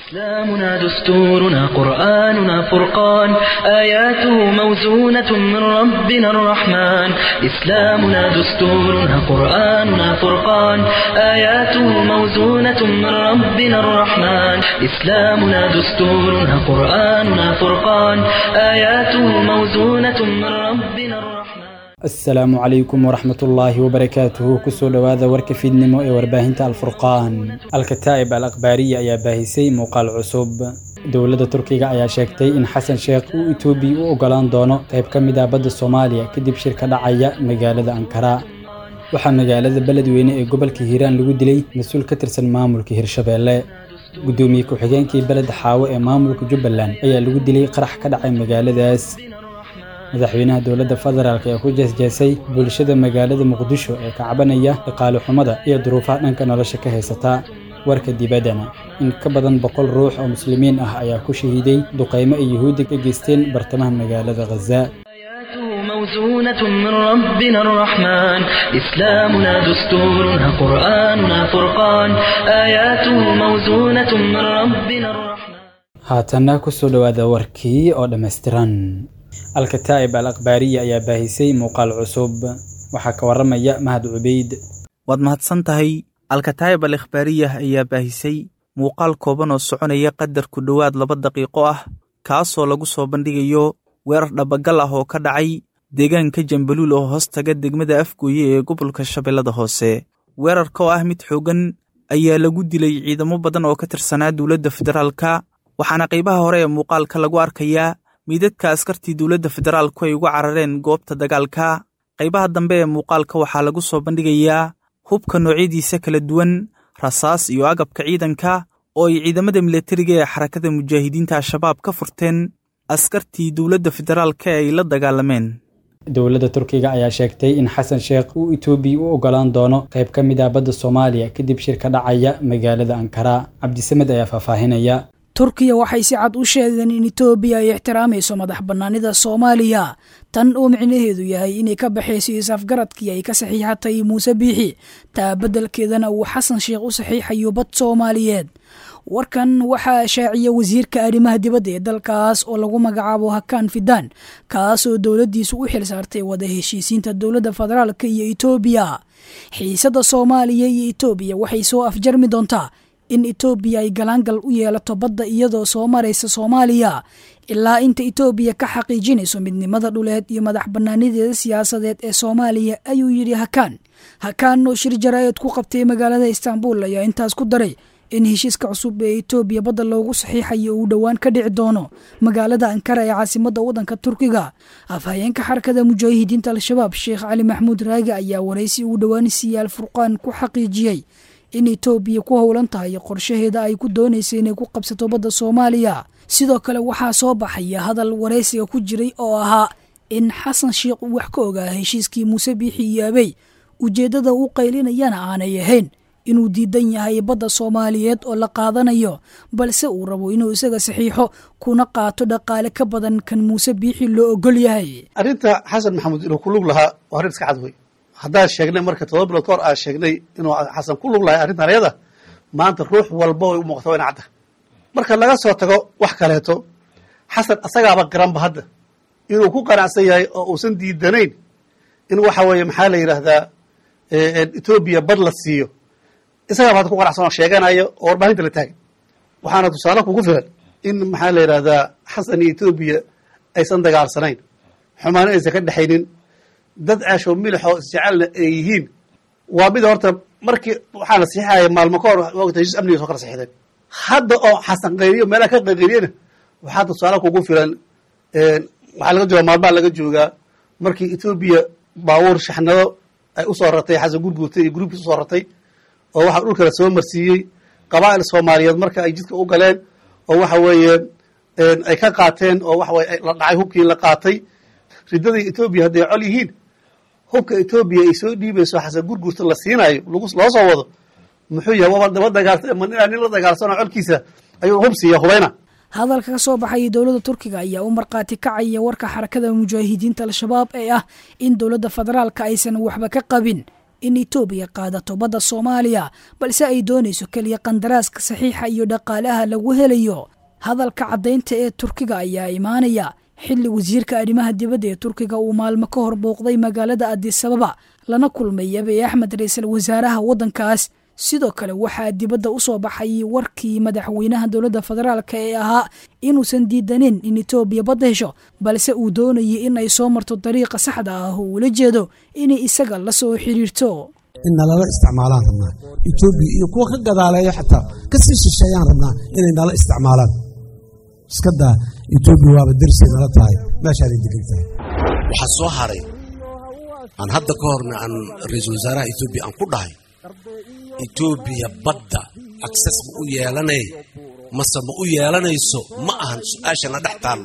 إسلامنا دستورنا قرآننا فرقان آياته موزونة من ربنا الرحمن إسلامنا دستورنا قرآننا فرقان آياته موزونة من ربنا الرحمن إسلامنا دستورنا قرآننا فرقان آياته موزونة من ربنا الرحمن asalaamu calaykum waraxmat ullaahi wabarakaatuhu kusoo dhowaada warka fiidnimo ee warbaahinta alfurqaan alkataa'ib al akhbaariya ayaa baahisay muuqaal cusub dowladda turkiga ayaa sheegtay in xasan sheekh uu etoobiya u ogolaan doono qayb ka mid ah badda soomaaliya kadib shir ka dhacaya magaalada ankara waxaa magaalada beledweyne ee gobolka hiiraan lagu dilay mas-uul ka tirsan maamulka hirshabeelle guddoomiye ku-xigeenkii beled xaawo ee maamulka jubbaland ayaa lagu dilay qarax ka dhacay magaaladaas madaxweynaha dowladda federaalk ee ku jeesjeesay bulshada magaalada muqdisho ee ka cabanaya dhaqaale xumada iyo duruufaha dhanka nolosha ka haysata warka dibaddana in ka badan boqol ruux oo muslimiin ah ayaa ku shahiiday duqaymo ay yuhuudda ka geysteen bartamaha magaalada khaza آياته موزونة من ربنا الرحمن إسلامنا دستورنا قرآننا فرقان آياته موزونة من ربنا الرحمن haatanna kusoo dhowaada warkii oo dhammaystiran alkataa'ib al akhbaariya ayaa baahisay muuqaal cusub waxaa ka waramaya mahad cubeyd waad mahadsan tahay alkataa'ib al ikhbaariyah ayaa baahisay muuqaal kooban oo soconaya qadar ku dhowaad laba daqiiqo ah kaasoo lagu soo bandhigayo weerar dhabagal ah oo ka dhacay deegaanka jambaluul oo hoos taga degmada afgooye ee gobolka shabeellada hoose weerarka oo ah mid xooggan ayaa lagu dilay ciidamo badan oo ka tirsanaa dowladda federaalka waxaana qaybaha hore ee muuqaalka lagu arkayaa miidadka askartii dowladda federaalku ay uga carareen goobta dagaalka qaybaha dambe ee muuqaalka waxaa lagu soo bandhigayaa hubka noocyadiisa kala duwan rasaas iyo agabka ciidanka oo ay ciidamada milatariga ee xarakada mujaahidiinta al-shabaab ka furteen askartii dowladda federaalka ee ay la dagaalameen dowladda turkiga ayaa sheegtay in xasan sheekh uu etoobiya u ogolaan doono qayb ka mid ah badda soomaaliya kadib shir ka dhacaya magaalada ankara cabdisamed ayaa faahfaahinaya turkiya waxay si cad u sheegeen in etoobiya ay ixtiraamayso madax bannaanida soomaaliya tan oo micnaheedu yahay inay ka baxayso is-afgaradkii ay ka saxiixatay muuse biixi taa beddelkeedana uu xasan sheekh u saxiixayo bad soomaaliyeed warkan waxaa shaaciya wasiirka arrimaha dibadda ee dalkaas oo lagu magacaabo hakaan fidaan kaasoo dowladdiisu u xil saartay wada heshiisiinta dowladda federaalka iyo etoobiya xiisadda soomaaliya iyo etoobiya waxay soo afjarmi doontaa in etoobiya ay galaangal u yeelato badda iyadoo soo maraysa soomaaliya ilaa inta etoobiya ka xaqiijinayso midnimada dhuleed iyo madax bannaanideeda siyaasadeed ee soomaaliya ayuu yidhi hakaan hakaan oo shir jaraa'id ku qabtay magaalada istaanbul ayaa intaas ku daray in heshiiska cusub ee etoobiya badda loogu saxiixayo uu dhowaan ka dhici doono magaalada ankara ee caasimadda waddanka turkiga afhayeenka xarakada mujaahidiinta al-shabaab sheekh cali maxamuud raagi ayaa waraysi uu dhowaan siyaal furqaan ku xaqiijiyey in etoobiya ku howlan tahay qorshaheeda ay ku doonaysa inay ku qabsato badda soomaaliya sidoo kale waxaa soo baxaya hadal waraysiga ku jiray oo ahaa in xasan sheekh uu wax ka ogaa heshiiskii muuse biixi iyo abey ujeeddada uu qaylinayana aanay ahayn inuu diidan yahay badda soomaaliyeed oo la qaadanayo balse uu rabo inuu isaga saxiixo kuna qaato dhaqaale ka badan kan muuse biixi loo ogol yahay arrinta xasan maxamuud inuu ku lug lahaa waa arrin iska cad wey haddaan sheegnay marka todoba bilood ka hor aan sheegnay inuu xasan ku lug lahay arrintan ayada maanta ruux walba way u muuqata wayna cadda marka laga soo tago wax kaleeto xasan asagaaba garanba hadda inuu ku qanacsan yahay oo uusan diidanayn in waxa weeye maxaa la yidhaahdaa etoobiya bad la siiyo isagaaba hadda ku qanacsan oo sheeganayo oo warbaahinta la taagay waxaana tusaale kugu filan in maxaa la yidhahdaa xasan iyo etoobiya aysan dagaalsanayn xumaano aysan ka dhexaynin dad ceesho milixoo isjecelna ay yihiin waa mid horta markii waxaa la saxiixaya maalmo ka hor wogta heshiis amniga soo kala saxiixdeen hadda oo xasan qayriyo meelaha ka qayqayriyana waxaa tusaale kugu filan waxaa laga joogaa maalmaha laga joogaa markii etoobiya baabuur shaxnado ay usoo ratay xasan gurguurtay iyo gruubkiis usoo ratay oo waxaa dhulkala soo marsiiyey qabaa'il soomaaliyeed marka ay jidka u galeen oo waxa weeye ay ka qaateen oo waxa weye la dhacay hubkii la qaatay riddadii etoobiya hadday col yihiin hubka etoobiya ay soo dhiibayso xasan gurgurta la siinaayo loo soo wado muxuu yahay waba daba dagaal ma inaa nin la dagaalsano colkiisa ayuu hub siiya hubayna hadalka ka soo baxaya dowladda turkiga ayaa u markhaati kacaya warka xarakada mujaahidiinta al-shabaab ee ah in dowladda federaalka aysan waxba ka qabin in etoobiya qaadato badda soomaaliya balse ay doonayso keliya qandaraaska saxiixa iyo dhaqaalaha lagu helayo hadalka caddaynta ee turkiga ayaa imaanaya xilli wasiirka arrimaha dibadda ee turkiga uu maalmo ka hor booqday magaalada adisababa lana kulmay abiy axmed ra-iisul wasaaraha waddankaas sidoo kale waxaa dibadda u soo baxay warkii madaxweynaha dowladda federaalk ee ahaa inuusan diidanin in etoobiya badda hesho balse uu doonayay in ay soo marto dariiqa saxda ah oo ula jeedo inay isaga la soo xidhiirto in nalala isticmaalaan rabnaa etoobiya iyo kuwa ka gadaaleeya xataa ka sii shisheeyaan rabnaa inay nala isticmaalaan iska daa etoobiya waaba dersay nala tahay meeshaanay degan tahay waxaa soo haray aan hadda ka horna aan ra-iisul wasaaraha etoobiya aan ku dhahay etoobiya badda akses ma u yeelanay mase ma u yeelanayso ma ahan su-aashana dhex taallo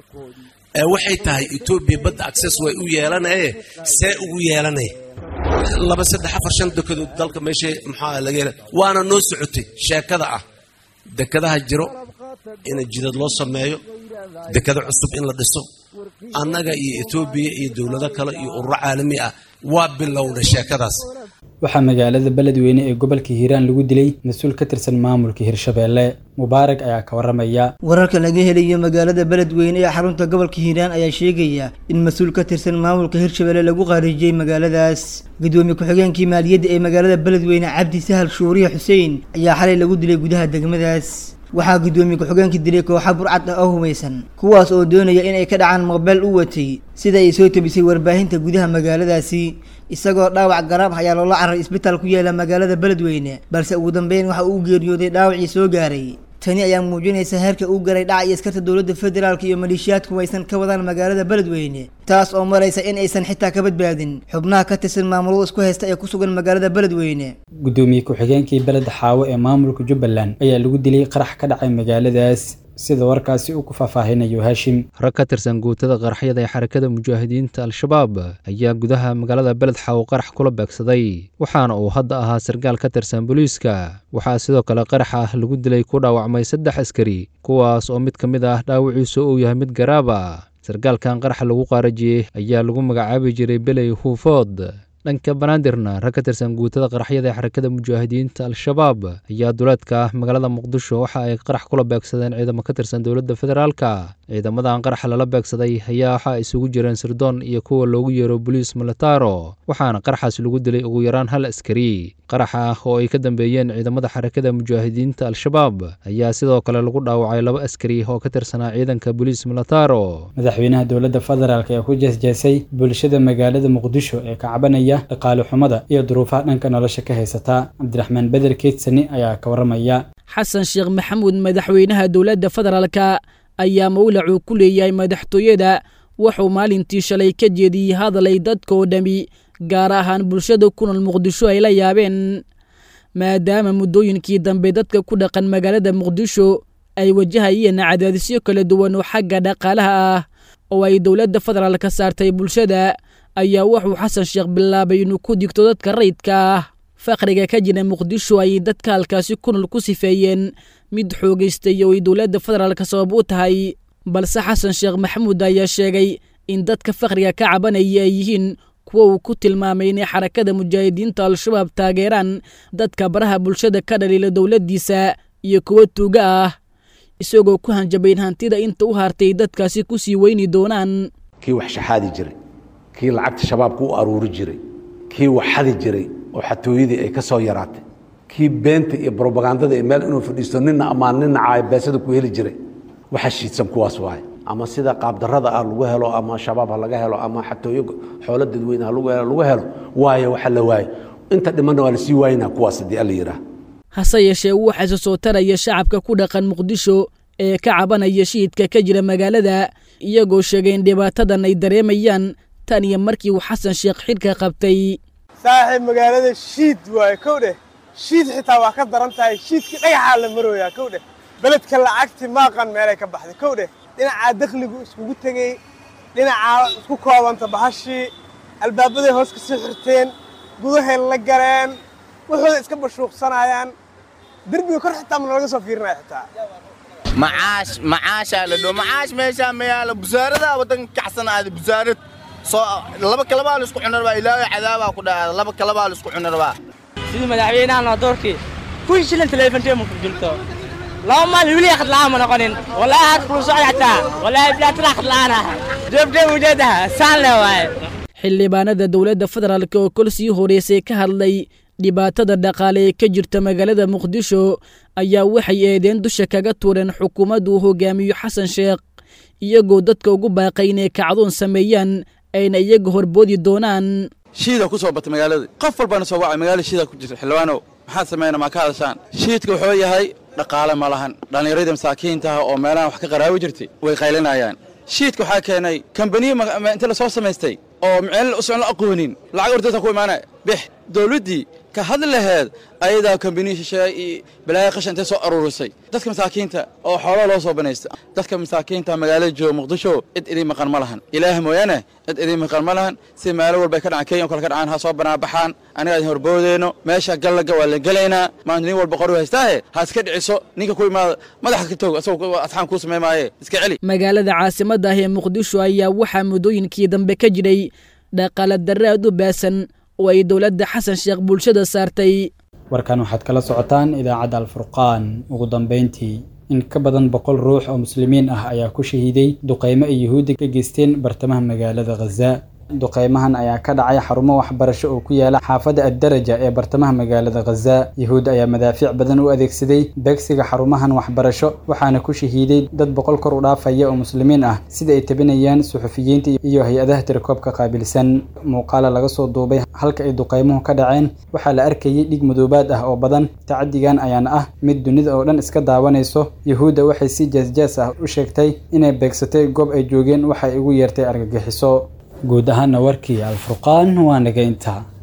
ee waxay tahay etoobiya badda akses way u yeelanaye see ugu yeelanay laba saddex afar shan dekedood dalka meesha maxaa laga hela waana noo socotay sheekada ah dekadaha jiro in jidad loo sameeyo dekado cusub in la dhiso annaga iyo etoobiya iyo dowlado kale iyo ururo caalami ah waa bilowna sheekadaas waxaa magaalada beledweyne ee gobolka hiiraan lagu dilay mas-uul ka tirsan maamulka hirshabeelle mubaarak ayaa ka waramaya wararka laga helayo magaalada beledweyne ee xarunta gobolka hiiraan ayaa sheegaya in mas-uul ka tirsan maamulka hirshabeelle lagu qaarijiyey magaaladaas gudoomiye ku-xigeenkii maaliyadda ee magaalada beledweyne cabdi sahal shuuriye xuseen ayaa xalay lagu dilay gudaha degmadaas waxaa gudoomiye ku-xigeenka dilay kooxa burcad ah oo humaysan kuwaas oo doonaya inay ka dhacaan moobeel u watay sida ay soo tabisay warbaahinta gudaha magaaladaasi isagoo dhaawac garaab ayaa loola caray isbitaal ku yaala magaalada beledweyne balse ugu dambeyn waxa uu geeriyooday dhaawacii soo gaaray tani ayaa muujinaysa heerka uu garay dhaca iyo askarta dowladda federaalk iyo maleeshiyaadku aysan ka wadaan magaalada beledweyne taas oo maraysa in aysan xitaa ka badbaadin xubnaha ka tirsan maamulada isku haysta ee ku sugan magaalada beledweyne gudoomiye ku-xigeenkii beled xaawo ee maamulka jubbaland ayaa lagu dilay qarax ka dhacay magaaladaas sida warkaasi uu ku faahfaahinayo haashim rag ka tirsan guutada qaraxyada ee xarakada mujaahidiinta al-shabaab ayaa gudaha magaalada beled xaawo qarax kula beegsaday waxaana uu hadda ahaa sarkaal ka tirsan booliiska waxaa sidoo kale qarax ah lagu dilay ku dhaawacmay saddex askari kuwaas oo mid ka mid ah dhaawiciisu uu yahay mid garaaba sarkaalkan qaraxa lagu qaarajiyey ayaa lagu magacaabi jiray beley huufood dhanka banaadirna rag ka tirsan guutada qaraxyada ee xarakada mujaahidiinta al-shabaab ayaa duleedka magaalada muqdisho waxa ay qarax kula beegsadeen ciidamo ka tirsan dowladda federaalka ciidamadan qaraxa lala beegsaday ayaa waxa ay isugu jireen sirdoon iyo kuwa loogu yeero boliis militaro waxaana qaraxaas lagu dilay ugu yaraan hal askari qaraxa oo ay ka dambeeyeen ciidamada xarakada mujaahidiinta al-shabaab ayaa sidoo kale lagu dhaawacay laba askari oo ka tirsanaa ciidanka boliis militaro madaxweynaha dowladda federaalk ee ku jeesjeesay bulshada magaalada muqdisho ee ka cabanaya dhaqaale xumada iyo duruufaha dhanka nolosha ka haysata cabdiraxmaan beder keedsani ayaa ka waramaya xasan sheekh maxamuud madaxweynaha dowladda federaalka ayaa mawlacuu ku leeyahay madaxtooyada wuxuu maalintii shalay ka jeediyey hadalay dadkaoo dhami gaar ahaan bulshada ku nool muqdisho ay la yaabeen maadaama muddooyinkii dambe dadka ku dhaqan magaalada muqdisho ay wajahayeen cadaadisyo kala duwan oo xagga dhaqaalaha ah oo ay dowladda federaalka saartay bulshada ayaa wuxuu xasan sheekh bilaabay inuu ku digto dadka rayidka ah faqriga ka jira muqdisho ayay dadka halkaasi ku nool ku sifeeyeen mid xoogaystay oo ay dowladda federaalka sabab u tahay balse xasan sheekh maxamuud ayaa sheegay in dadka faqriga ka cabanaya ay yihiin kuwa uu ku tilmaamay inay xarakada mujaahidiinta al-shabaab taageeraan dadka baraha bulshada ka dhaliila dowladdiisa iyo kuwa tuuga ah isagoo ku hanjabayn hantida inta u hartay dadkaasi ku sii weyni doonaan kii wax shaxaadi jiray kii lacagta shabaabka u aruuri jiray kii wax xadi jiray oo xatooyadii ay ka soo yaraatay kii beenta iyo brobagandada ee meel inuu fadhiisto nina amaan nina caayo beesada ku heli jiray waxa shiidsan kuwaas waaye ama sida qaabdarada ah lagu helo ama shabaab ha laga helo ama xatooyo xoolo dadweyne ha lagu helo lagu helo waayo waxa la waayo inta dhimanna waa lasii waayinaa kuwaas haddii alla yidhaah hase yeeshee waxaa se soo taraya shacabka ku dhaqan muqdisho ee ka cabanaya shiidka ka jira magaalada iyagoo sheegay in dhibaatadan ay dareemayaan tan iyo markii uu xasan sheekh xidhka qabtay saaxiib magaalada shiid waaye kow dheh shiid xitaa waa ka daran tahay shiidkii dhagaxaa la marooyaa kow dheh beledka lacagti maaqan meelay ka baxday kow dheh dhinacaa dakhligu iskugu tegey dhinacaa isku koobanta bahashii albaabaday hoos ka sii xirteen gudahay la galeen wuxuuda iska bashuuqsanayaan derbiga kor xitaa mana laga soo fiirinaya xitaa macaash macaashaa la dho macaash meeshaa mayaala busaaradaa waddanka kacsan aada busaarad soo laba kalabaa la isku cuni rabaa ilaahay cadaabaa ku dhaca laba kalabaa la isku cuni rabaa sidii madaxweynahan doorkii kun shilin telefonteema ku jirto laba maalin weli akhad la'aan ma noqonin walaahi had kulu socda xataa walaahi bilaatila akhad la'aan ah joobtee ujeedaha saan le waaye xildhibaanada dowladda federaalk oo kol sii horeysay ka hadlay dhibaatada dhaqaale ee ka jirta magaalada muqdisho ayaa waxay eedeen dusha kaga tuureen xukuumaddu uu hogaamiyo xasan sheekh iyagoo dadka ugu baaqay inay kacdoon sameeyaan ayna iyaga horboodi doonaan shiida ku soo batay magaalada qof walbana soo wacay magaalada shiida ku jirta xildhibaanow maxaad sameynaa maa ka hadashaan shiidka wuxuu yahay dhaqaale ma lahan dhallinyarada masaakiintaha oo meelahan wax ka qaraabi jirtay way qaylinayaan shiidka waxaa keenay kambaniya inta la soo samaystay oo miceel usan la aqoonin lacag ordaysa ku imaanaya bix dowladdii ka hadli laheed ayadaa kambaniya shisheeye iyo balaaya qashan intay soo aruurisay dadka masaakiinta oo xoolaha loo soo banaysta dadka masaakiinta magaalada jooga muqdisho cid idin maqan ma lahan ilaah mooyaane cid idin maqan ma lahan si meelo walbay ka dhacaan kenya o kale ka dhacaan ha soo banaabaxaan aniga idin horboodeyno meesha gallaga waa la gelaynaa maanta nin walba qori haystaahe ha iska dhiciso ninka ku imaada madaxa ka toog asagoo asxaan kuu samey maaye iska celi magaalada caasimadda ah ee muqdisho ayaa waxaa muddooyinkii dambe ka jiray dhaqaale darre aad u baasan oo ay dowladda xasan sheekh bulshada saartay warkan waxaad kala socotaan idaacadda alfurqaan ugu dambayntii in ka badan boqol ruux oo muslimiin ah ayaa ku shahiiday duqaymo ay yuhuudda ka geysteen bartamaha magaalada khaza duqaymahan ayaa ka dhacay xarumo waxbarasho oo ku yaala xaafadda addaraja ee bartamaha magaalada khaza yuhuudda ayaa madaafiic badan u adeegsaday beegsiga xarumahan waxbarasho waxaana ku shahiiday dad boqol kor u dhaafaya oo muslimiin ah sida ay tabinayaan suxufiyiinta iyo hay-adaha tirakoobka qaabilsan muuqaala laga soo duubay halka ay duqaymuhu ka dhaceen waxaa la arkayay dhig madoobaad ah oo badan tacadigan ayaana ah mid dunida oo dhan iska daawanayso yuhuudda waxay si jaasjaas ah u sheegtay inay beegsatay goob ay joogeen waxay ugu yeertay argagixiso guud ahaana warkii alfurqaan waa naga intaa